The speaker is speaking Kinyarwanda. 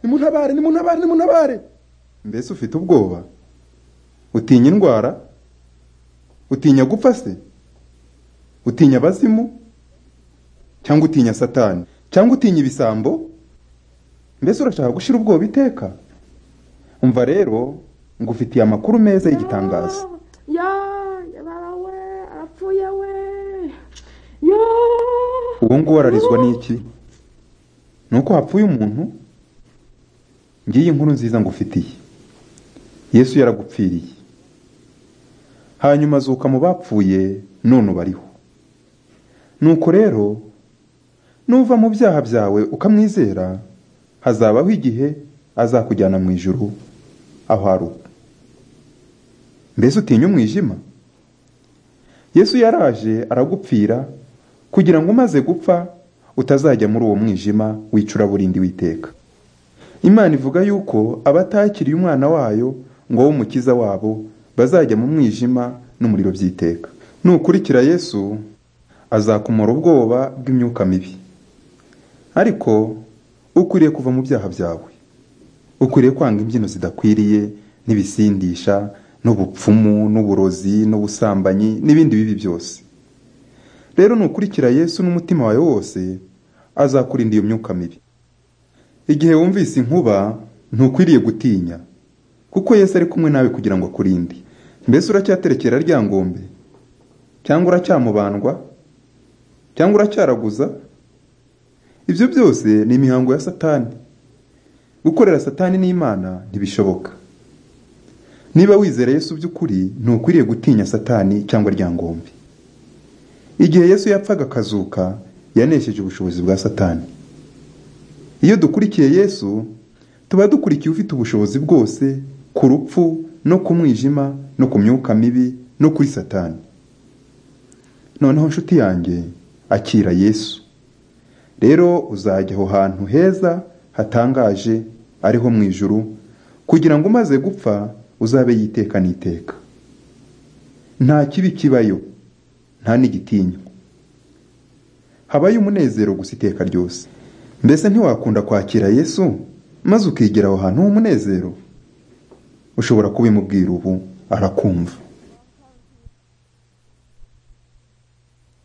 nimuntabare nimuntabare nimuntabare mbese ufite ubwoba utinya indwara utinya gupfa se utinya abazimu cyangwa utinya satani cyangwa utinya ibisambo mbese urashaka gushyira ubwoba iteka umva rero ngufitiye amakuru meza y'igitangazo ya yabarawe arapfuye we yo uwo nguwo ararizwa n'iki ni uko hapfuye umuntu ngiyi nkuru nziza ngufitiye yesu yaragupfiriye hanyuma azuka mu bapfuye none ubariho nuko rero nuva mu byaha byawe ukamwizera hazabaho igihe azakujyana mu ijuru aho ari ubu mbese utinya umwijima yesu yaraje aragupfira kugira ngo umaze gupfa utazajya muri uwo mwijima w'icuraburindi w'iteka imana ivuga yuko abatakiriye umwana wayo ngo abe umukiza wabo bazajya mu mwijima n'umuriro by'iteka nukurikira yesu azakumara ubwoba bw'imyuka mibi ariko ukwiriye kuva mu byaha byawe ukwiriye kwanga imbyino zidakwiriye n'ibisindisha n'ubupfumu n'uburozi n'ubusambanyi n'ibindi bibi byose rero nukurikira yesu n'umutima wawe wose azakurinda iyo myuka mibi igihe wumvise inkuba ntukwiriye gutinya kuko Yesu ari kumwe nawe kugira ngo akurinde mbese uracyaterekera rya ngombe cyangwa uracyamubandwa cyangwa uracyaraguza ibyo byose ni imihango ya satani gukorera satani n'imana ntibishoboka niba wizera Yesu by'ukuri ntukwiriye gutinya satani cyangwa rya ngombe igihe Yesu yapfaga akazuka yanesheje ubushobozi bwa satani iyo dukurikiye Yesu tuba dukurikiye ufite ubushobozi bwose ku rupfu no ku mwijima no ku myuka mibi no kuri satani noneho inshuti yanjye akira Yesu rero uzajya aho hantu heza hatangaje ariho mu ijuru kugira ngo umaze gupfa uzabe yiteka n'iteka nta kibi kibayo nta n'igitinywa habayo umunezero gusa iteka ryose mbese ntiwakunda kwakira yesu maze ukigera aho hantu h'umunezero ushobora kubimubwira ubu arakumva